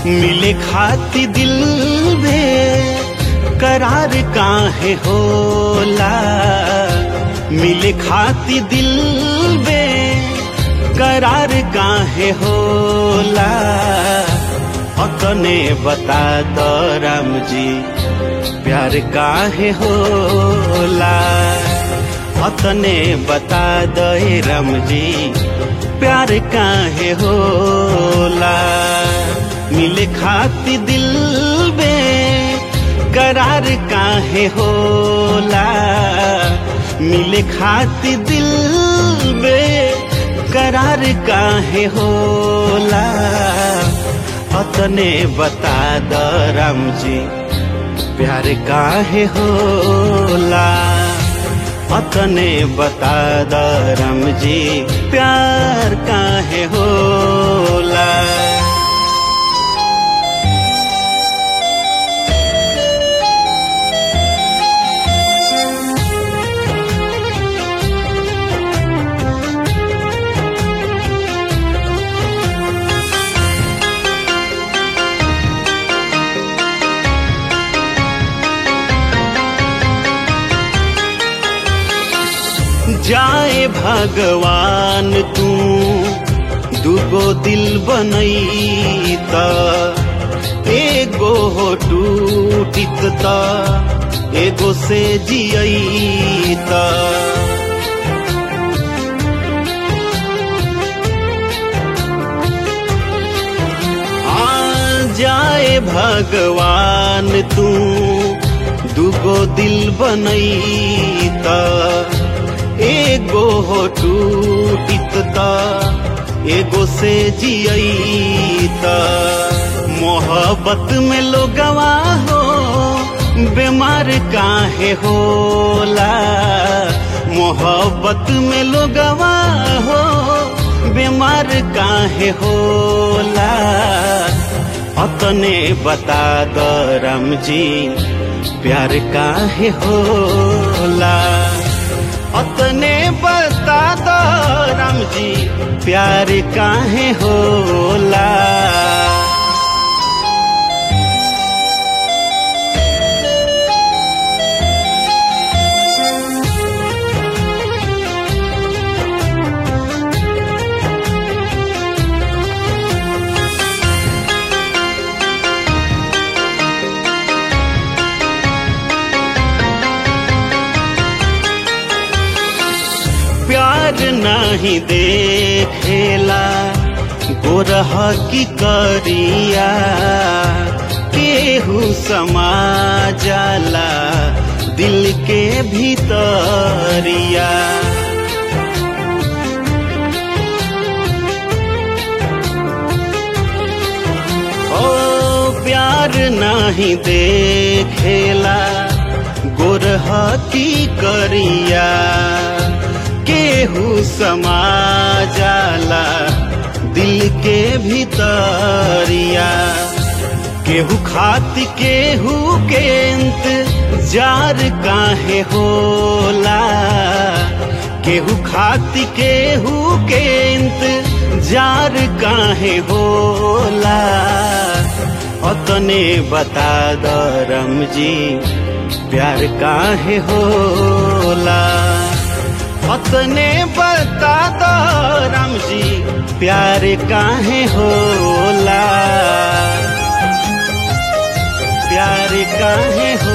मिले खाती दिल में करार काहे होला मिले खाती दिल में करार काहे होला अतने बता दो राम जी प्यार काहे होला अतने बता दे राम जी प्यार काहे होला मिले खाती दिल में करार काहे होला मिले खाती दिल में करार काहे होला अतने बता द राम जी प्यार काहे होला अतने बता द राम जी प्यार काहे होला जाए भगवान तू दुगो दिल बनई त एगो हो टूटित त एगो से जियई त आ जाए भगवान तू दुगो दिल बनई त एगो हो टूटित त एगो से जियई त मोहब्बत में लोगवा हो बीमार काहे होला मोहब्बत में लोगवा हो बीमार काहे होला अतने बता द राम जी प्यार काहे होला अतने बता दो राम जी प्यार काहे होला प्यार नहीं देखेला गोरह की करिया केहू समा जाला दिल के भीतरिया ओ प्यार नहीं देखेला गोरह की करिया केहू समा जाला दिल के भीतरिया केहू खाती केहू के जार काहे होला केहू खाती केहू के जार काहे होला अतने बता द रम जी प्यार काहे होला अतने बता दो राम जी प्यार काहे होला प्यार काहे हो